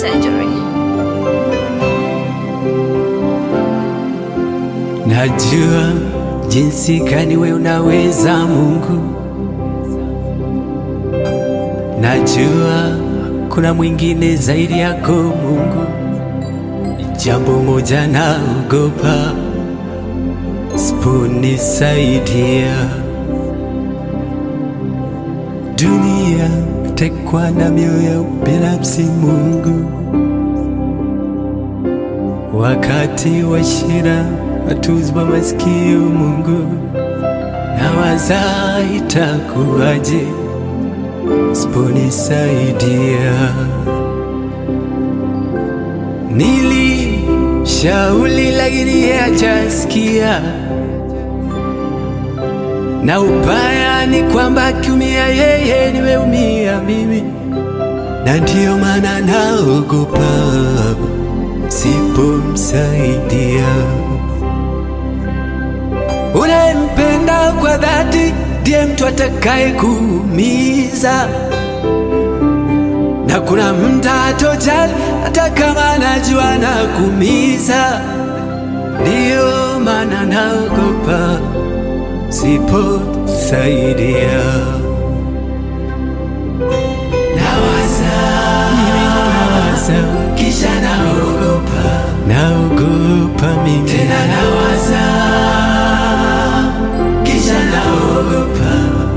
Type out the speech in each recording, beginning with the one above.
surgery. Najua jinsi gani we unaweza Mungu, najua kuna mwingine zaidi yako Mungu. Jambo moja naogopa, siponisaidia dunia tekwa na mioyo ya ubinafsi Mungu, wakati wa shida watuzwa masikio Mungu, nawaza itakuwaje siponisaidia. Nilishauri lakini yeye hajasikia, na ubaya ni kwamba akiumia yeye nimeumia mimi, na ndiyo maana naogopa sipomsaidia. Unayempenda kwa dhati ndiye mtu atakaye kuumiza, na kuna mtu atojali hata kama anajua na kuumiza. Ndiyo maana naogopa siposaidia. Nawaza, mimi nawaza, kisha naogopa, naogopa mimi tena nawaza, kisha naogopa.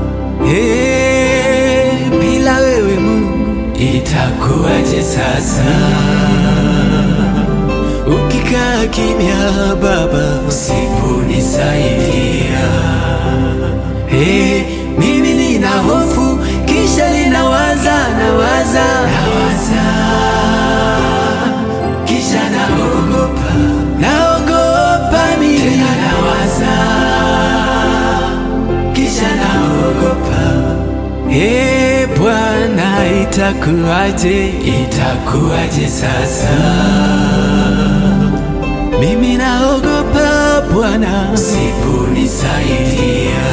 Hey, bila wewe Mungu itakuwaje sasa? Ukikaa kimya Baba, usiponisaidia Hey, mimi nina hofu kisha ninawaza nawaza nawaza kisha naogopa naogopa mimi tena nawaza kisha naogopa Hey, Bwana itakuwaje itakuwaje sasa mimi naogopa Bwana usiponisaidia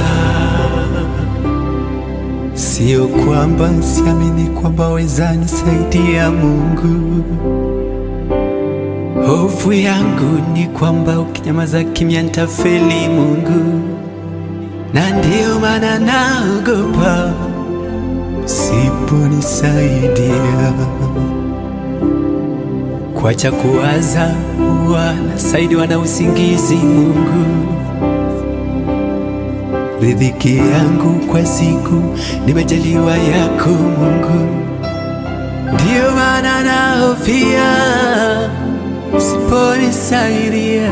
Sio kwamba siamini kwamba weza nisaidia Mungu. Hofu yangu ni kwamba ukinyamaza kimya nitafeli Mungu, na ndiyo maana naogopa siponisaidia. Kwacha kuwaza huwa nasaidiwa na usingizi Mungu riziki yangu kwa siku nimejaliwa yako Mungu, ndiyo maana nahofia usiponisaidia.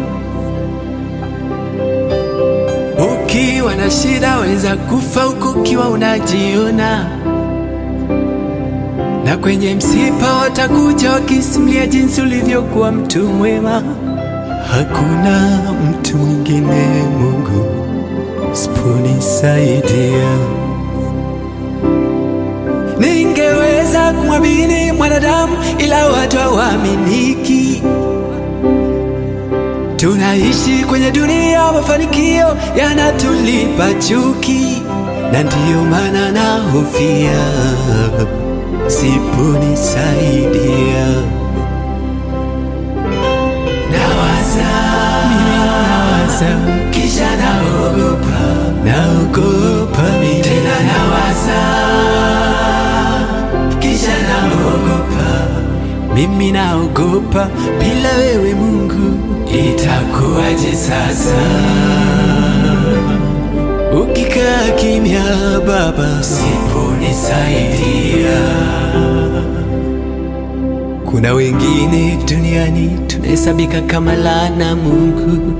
Ukiwa na shida weza kufa huku ukiwa unajiona, na kwenye msiba watakuja wakisimulia jinsi ulivyokuwa mtu mwema. Hakuna mtu mwingine Mungu siponisaidia. Ningeweza kumwamini mwanadamu, ila watu hawaaminiki. Tunaishi kwenye dunia ya mafanikio yanatulipa chuki, na ndiyo maana nahofia siponisaidia. Nawaza, mimi nawaza, kisha naogopa, naogopa mimi tena nawaza, kisha naogopa, mimi naogopa, bila wewe Mungu itakuwaje sasa? Ukikaa kimya Baba, usiponisaidia. Kuna wengine duniani tunahesabika kama laana Mungu,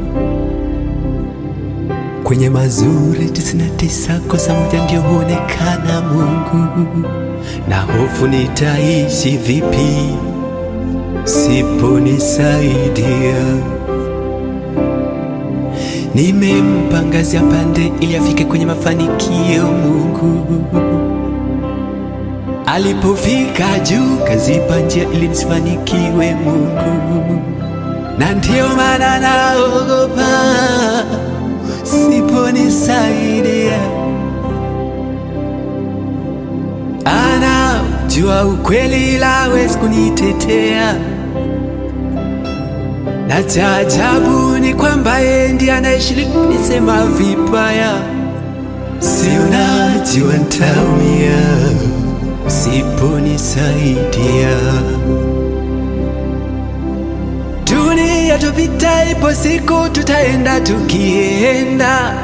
kwenye mazuri tisini na tisa kosa moja ndio huonekana Mungu, na hofu nitaishi vipi siponisaidia. Nimempa ngazi ya pande ili afike kwenye mafanikio Mungu. Alipofika juu kazipa njia ili nisifanikiwe Mungu, na ndiyo maana naogopa siponisaidia. Ana jua ukweli lawezi kunitetea, na cha ajabu ni kwamba yeye ndiye anayeshiriki kunisema vibaya. Si unajua ntaumia usiponisaidia. Dunia tupita, ipo siku tutaenda tukienda.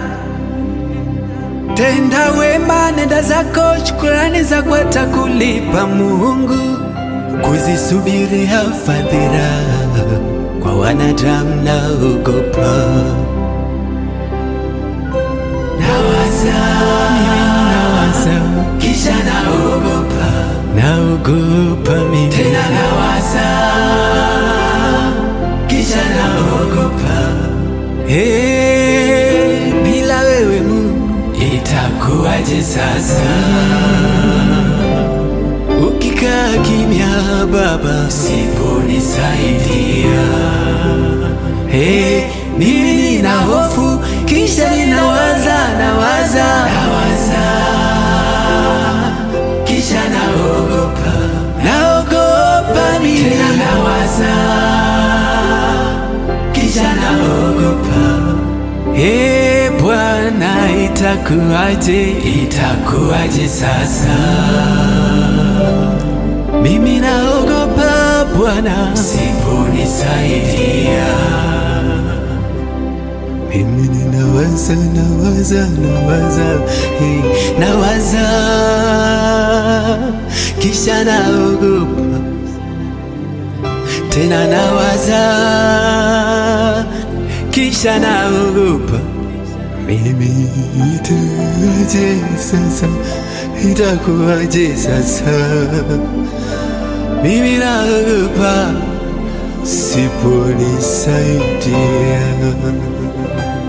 Tenda wema, nenda zako, shukurani za kwata kulipa Mungu. Kuzisubiria fadhila kwa wanadamu naogopa. Nawaza, nawaza, kisha naogopa, naogopa mimi tena nawaza, kisha naogopa. Hey, bila wewe Mungu itakuwaje sasa? Ukikaa kimya Baba, usiponisaidia hey, mimi nina hofu, kisha ninawaza, nawaza, nawaza, kisha naogopa, naogopa mimi tena nawaza, kisha naogopa. Ee Bwana, itakuwaje, itakuwaje sasa? Mimi naogopa Bwana, usiponisaidia. Mimi ninawaza, nawaza, nawaza, hey, nawaza, kisha naogopa tena nawaza, kisha naogopa. Mimi itakuwaje sasa, itakuwaje sasa? Mimi naogopa siponisaidia.